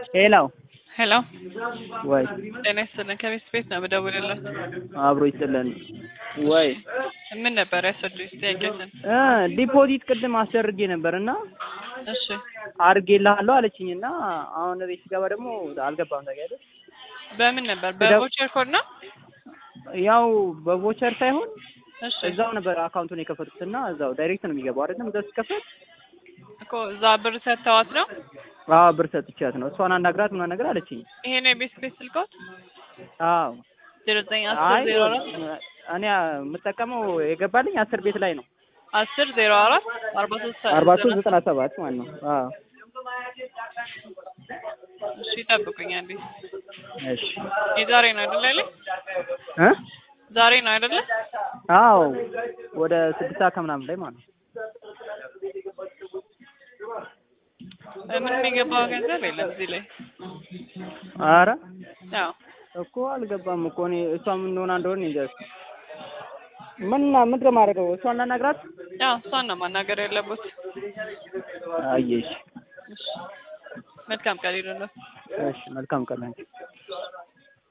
ሄሎ ሄሎ ወይ ጤና ይስጥልን። ከቤት ቤት ነው የምደውልልህ። አብሮ ይስጥልን ወይ ምን ነበር ያስረዱኝ ጥያቄትን? እ ዲፖዚት ቅድም አስደርጌ ነበር እና እሺ አድርጌልሃለሁ አለችኝ እና አሁን ቤት ሲገባ ደግሞ አልገባም። ታውቂያለሽ በምን ነበር? በቮቸር ኮድ ነው? ያው በቮቸር ሳይሆን እሺ እዛው ነበር አካውንቱን የከፈቱት እና እዛው ዳይሬክት ነው የሚገባው አይደለም። እዛው ሲከፈት እኮ እዛ ብር ሰጥተዋት ነው። አዎ ብር ሰጥቻት ነው እሷን አናግራት ምናምን ነገር አለችኝ። ይሄ ነው የቤት ቤት ስልኮት አዎ ዜሮ ዘጠኝ አስር አይ ዜሮ አራት እኔ የምጠቀመው የገባልኝ አስር ቤት ላይ ነው አስር ዜሮ አራት አርባ ሶስት አርባ ሶስት ዘጠና ሰባት ማለት ነው። አዎ እሺ ጠብቁኝ አንዴ። እሺ የዛሬ ነው አይደለ ያለኝ? እ ዛሬ ነው አይደለ? አዎ ወደ ስድስት ሰዓት ከምናምን ላይ ማለት ነው። ምንም የገባው ገንዘብ የለም እዚህ ላይ። አረ ያው እኮ አልገባም እኮ እኔ እሷ ምን እንደሆነ እንደሆነ እንጃ። ምን ምንድን ነው የማደርገው? እሷን ላናግራት? ያው እሷን ነው ማናገር ያለበት። አየሽ። እሺ መልካም ቀን ይሁንልህ። እሺ መልካም ቀን